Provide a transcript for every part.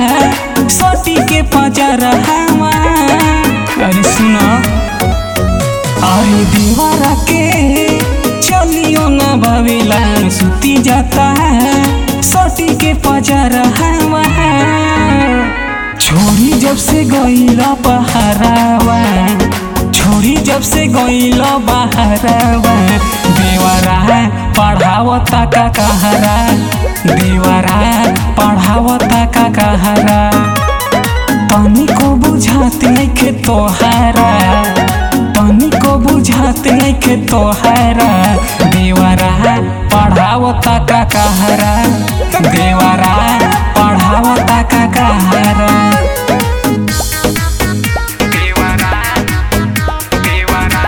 सोटी के पजरा हवा अरे सुनो अरे दीवारा के चलियो ना भावेला सुती जाता सोटी के पजरा हवा छोरी जब से गईला बहरावा छोरी जब से गईला बहरावा देवरा पढ़ावता का कहरा देवरा पढ़ावता का कहरा तनी को बुझात नइखे तोहारा तनी को बुझात नइखे तोहारा देवरा पढ़ावता का कहरा देवरा पढ़ावता का कहरा देवरा देवरा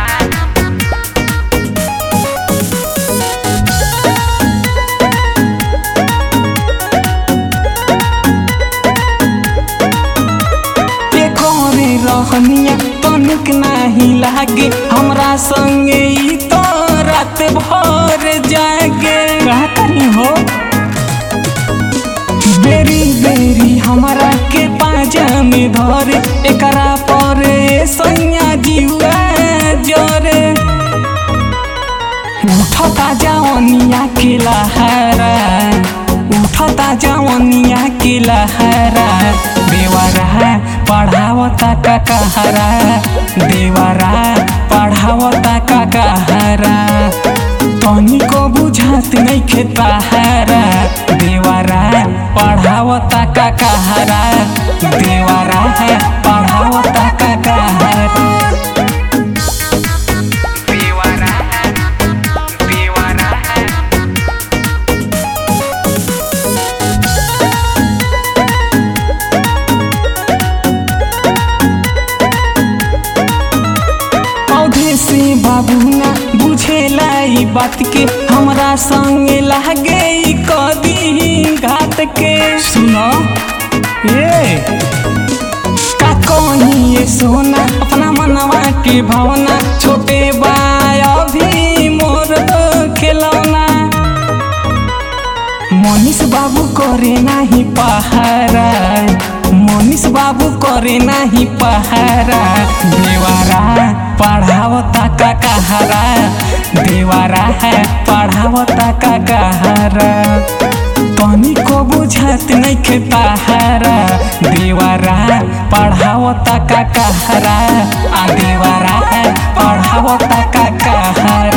के करे रहनिया तनिक नाही लागे हमरा संगे ई तो रात भर जागे का करी हो बेरी बेरी हमरा के पाजा में धरे एकरा पर सैया जीवा जरे उठता जवनिया के लहरा उठता जवनिया के लहरा देवरा पढ़ावता का कहरा देवरा पढ़ावता का कहरा तनी को बुझात नइखे ताहारा देवरा पढ़ावता का कहरा देवरा पढ़ावता का कहरा देवरा देवरा पौधे से बाबू ना बुझेला ई बात के हमरा संगे लागे ई कदी घाट के सुनो ए का कही ये सोना अपना मनवा के भावना छोटे बाय अभी मोर खिलौना मनीष बाबू करे नाही पहारा मनीष बाबू करे नाही पहारा देवारा पढ़ावता का कहारा देवारा है पढ़ावता का कहारा तनी को बुझात नइखे ताहारा देवारा पढ़ावता का कहारा आ देवारा है पढ़ावता का कहारा